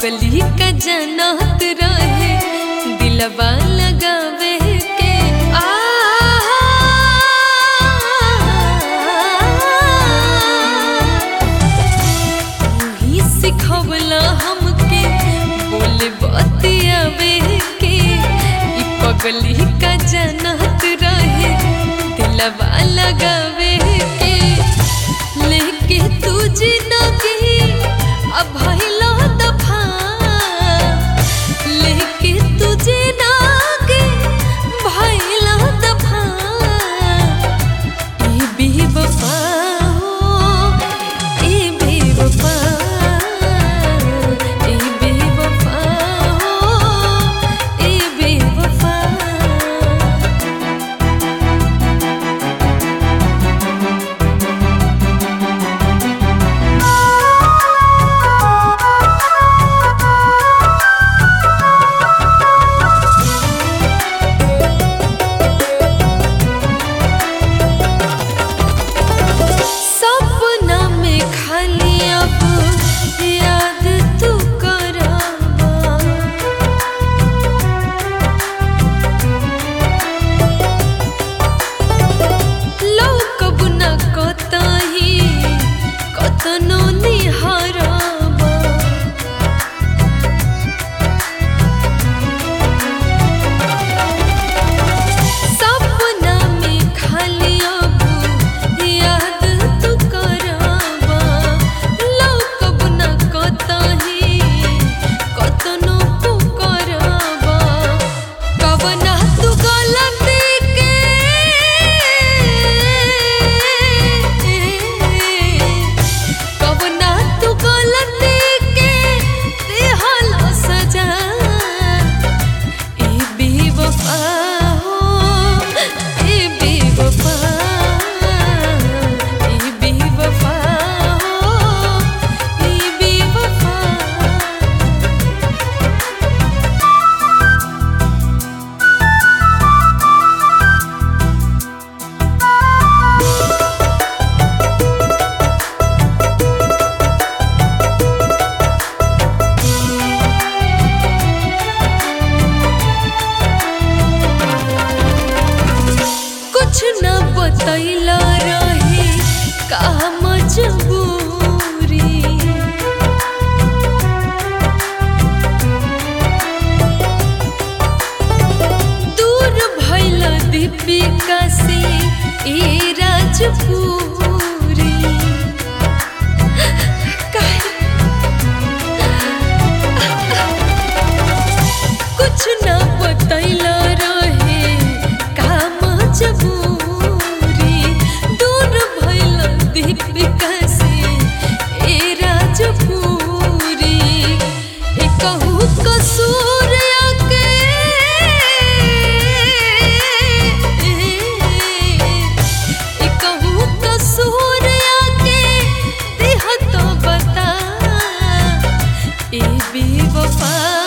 पगली का जनत रहे दिलवा लगावे के आ ही सिखवला हमके बोले बतियावे के ई पगली का जनत रहे दिलवा लगावे के लेके तू जिंदगी अब भइला दफा लेके तू जिंदगी भइला दफा ए बेवफा हो ए बेवफा ए बेवफा हो ए बेवफा सपना में खाली अब याद तू करावा लौकब न कतही कतनो निहरावा सपना में खाली अब याद तू करावा लौकब न कतही कतनो पुकरावा कवना तू गलती के कवना तू गलती के देहला सजा ए बेवफा हो ए बेवफा ए बेवफा हो ए बेवफा कुछ न बतैला रहे का मजबूरी दूर भइल दीपिका से ए राजपूरी काहे कुछ न बतैला रहे का मजबूरी दूर भइल दीपिका से ए राजपूरी ए कहू कसूर के ए कहू कसूर के देह तो बता ए बेवफा